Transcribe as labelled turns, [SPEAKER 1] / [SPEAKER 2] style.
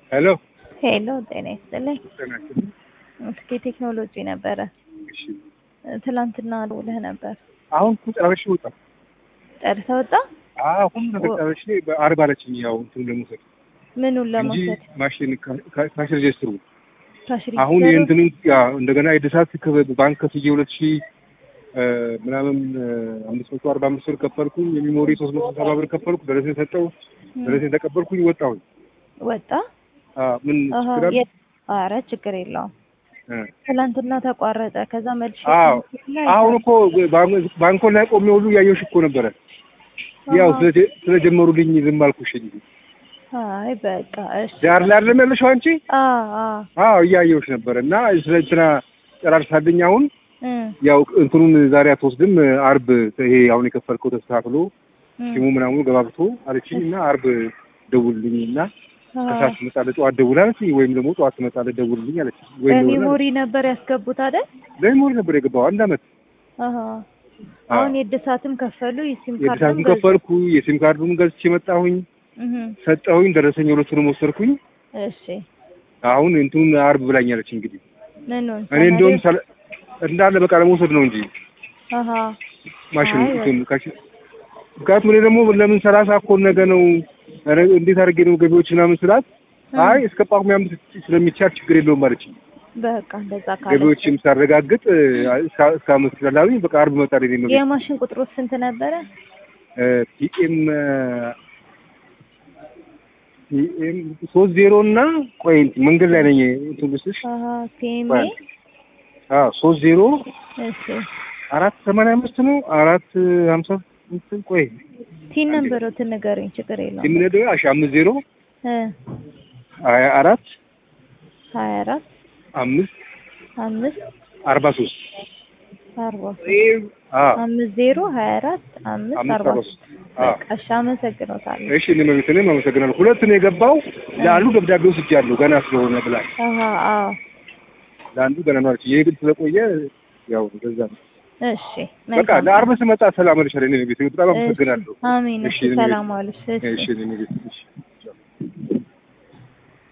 [SPEAKER 1] ሄሎ
[SPEAKER 2] ሄሎ ጤና ይስጥልኝ።
[SPEAKER 1] ጤና ይስጥልኝ።
[SPEAKER 2] እስኪ ቴክኖሎጂ ነበረ
[SPEAKER 1] እሺ
[SPEAKER 2] ትላንትና ደውለህ ነበር።
[SPEAKER 1] አሁን እኮ ጨራርሼ ወጣ።
[SPEAKER 2] ጨርሰህ ወጣ?
[SPEAKER 1] አሁን ነገር ጨራርሼ በአርባ አለችኝ። ያው እንትኑ ለመውሰድ
[SPEAKER 2] ምኑን
[SPEAKER 1] እንጂ
[SPEAKER 2] ለመውሰድ
[SPEAKER 1] ማሽን ካሽ ሬጅስትሩ
[SPEAKER 2] ካሽ
[SPEAKER 1] አሁን
[SPEAKER 2] ሬጂስተሩ?
[SPEAKER 1] የእንትኑ ያ እንደገና የእድሳት ከ- ባንክ ከፍዬ ሁለት ሺህ እ፣ ምናምን እ፣ አምስት መቶ አርባ አምስት ብር ከፈልኩኝ። የሚሞሪ ሶስት መቶ ሰባ ብር ከፈልኩ። ደረሰኝ ሰጠው።
[SPEAKER 2] ም፣
[SPEAKER 1] ደረሰኝ ተቀበልኩኝ። ወጣሁኝ።
[SPEAKER 2] ወጣ?
[SPEAKER 1] አ፣ ምን
[SPEAKER 2] አሀ፣
[SPEAKER 1] ችግር አለ?
[SPEAKER 2] የት? ኧረ ችግር የለውም።
[SPEAKER 1] እ።
[SPEAKER 2] ትላንትና ተቋረጠ። ከዛ መልሼ
[SPEAKER 1] አዎ
[SPEAKER 2] ስልክ ላይ
[SPEAKER 1] አሁን እኮ ባንክ- ባንኮን ላይ ቆሜ ሁሉ እያየሁሽ እኮ ነበረ። ያው
[SPEAKER 2] አሀ፣
[SPEAKER 1] ስለጀ- ስለጀመሩልኝ ዝም አልኩሽ እንጂ
[SPEAKER 2] አይ በቃ እሺ።
[SPEAKER 1] ዳር ላይ አይደለም ያለሽው አንቺ?
[SPEAKER 2] አ አ
[SPEAKER 1] አዎ እያየሁሽ ነበረ እና ስለ እንትና ጨራርሳልኝ አሁን
[SPEAKER 2] እ
[SPEAKER 1] ያው እንትኑን ዛሬ አትወስድም አርብ ይሄ አሁን የከፈልከው ተስተካክሎ
[SPEAKER 2] እ
[SPEAKER 1] ሲሙ ምናምኑ ገባብቶ አለችኝ እና አርብ ደውልልኝ እና
[SPEAKER 2] አ፣
[SPEAKER 1] ከሰዓት ትመጣለህ ጠዋት ደውል አለችኝ ወይም ደግሞ ጠዋት ትመጣለህ ደውልልኝ አለችኝ ወይም ደግሞ
[SPEAKER 2] በሜሞሪ ነበር ያስገቡት አይደል?
[SPEAKER 1] ለሜሞሪ ነበር የገባው አንድ አመት
[SPEAKER 2] አሀ። አሁን የእድሳትም ከፈሉ የሲም ካርድም
[SPEAKER 1] የድሳቱን
[SPEAKER 2] ገዙ።
[SPEAKER 1] ከፈልኩ የሲም ካርዱን ገዝቼ መጣሁኝ
[SPEAKER 2] እህ፣
[SPEAKER 1] ሰጠሁኝ ደረሰኝ ሁለቱንም ወሰድኩኝ
[SPEAKER 2] እሺ
[SPEAKER 1] አሁን እንትኑን አርብ ብላኛለች እንግዲህ
[SPEAKER 2] ምኑን
[SPEAKER 1] እኔ እንደውም ሰለ- እንዳለ በቃ ለመውሰድ ነው እንጂ
[SPEAKER 2] አሀ
[SPEAKER 1] ማሽኑ
[SPEAKER 2] አይ፣
[SPEAKER 1] እንትን ካሽ ምክንያቱም እኔ ደግሞ ለምን ሰላሳ እኮ ነገ ነው ኧረ እንዴት አድርጌ ነው ገቢዎች ምናምን ስላት
[SPEAKER 2] እ፣
[SPEAKER 1] አይ እስከ ጳጉሜ አምስት ስለሚቻል ችግር የለውም አለችኝ።
[SPEAKER 2] በቃ እንደዛ ካለ
[SPEAKER 1] ገቢዎችም ሳረጋግጥ እ፣ እስከ እስከ አመት ስላላሉኝ በቃ አርብ መጣልኝ ነው
[SPEAKER 2] የማሽን ቁጥሩ ስንት ነበረ?
[SPEAKER 1] ፒኤም ፒኤም ሶስት ዜሮ እና ቆይ እንትን መንገድ ላይ ነኝ እንትን ልስጥሽ
[SPEAKER 2] አሀ ፒኤምኤ
[SPEAKER 1] አዎ ሶስት ዜሮ
[SPEAKER 2] እሺ
[SPEAKER 1] አራት ሰማንያ አምስት ነው አራት ሀምሳ እንትን ቆይ
[SPEAKER 2] ቲን ነበረው ንገሩኝ፣ ችግር የለውም።
[SPEAKER 1] የምንሄደው እሺ አምስት ዜሮ
[SPEAKER 2] እ
[SPEAKER 1] ሀያ አራት
[SPEAKER 2] ሀያ አራት
[SPEAKER 1] አምስት
[SPEAKER 2] አምስት
[SPEAKER 1] አርባ ሶስት
[SPEAKER 2] አርባ ሶስት አምስት ዜሮ ሀያ አራት አምስት
[SPEAKER 1] አምስት
[SPEAKER 2] አርባ
[SPEAKER 1] አርባ
[SPEAKER 2] ሶስት
[SPEAKER 1] ሶስት አዎ
[SPEAKER 2] በቃ እሺ፣ አመሰግኖታለሁ።
[SPEAKER 1] እሺ እኔ መቤት እኔም አመሰግናለሁ ሁለት ነው የገባው ለአንዱ ደብዳቤ ወስጃለሁ ገና ስለሆነ ብላል
[SPEAKER 2] አሀ አዎ
[SPEAKER 1] ለአንዱ ገና ነው አለች ይሄ ግን ስለቆየ ያው እንደዛ ነው
[SPEAKER 2] እሺ
[SPEAKER 1] በቃ
[SPEAKER 2] መልካም
[SPEAKER 1] ለአርብ ስመጣ ሰላም አለሻል እኔ ቤት በጣም አመሰግናለሁ
[SPEAKER 2] አሜን።
[SPEAKER 1] እሺ
[SPEAKER 2] እሺ
[SPEAKER 1] እኔ
[SPEAKER 2] ሰላም ዋልሽ። እሺ
[SPEAKER 1] እሺ እኔ ቤት እሺ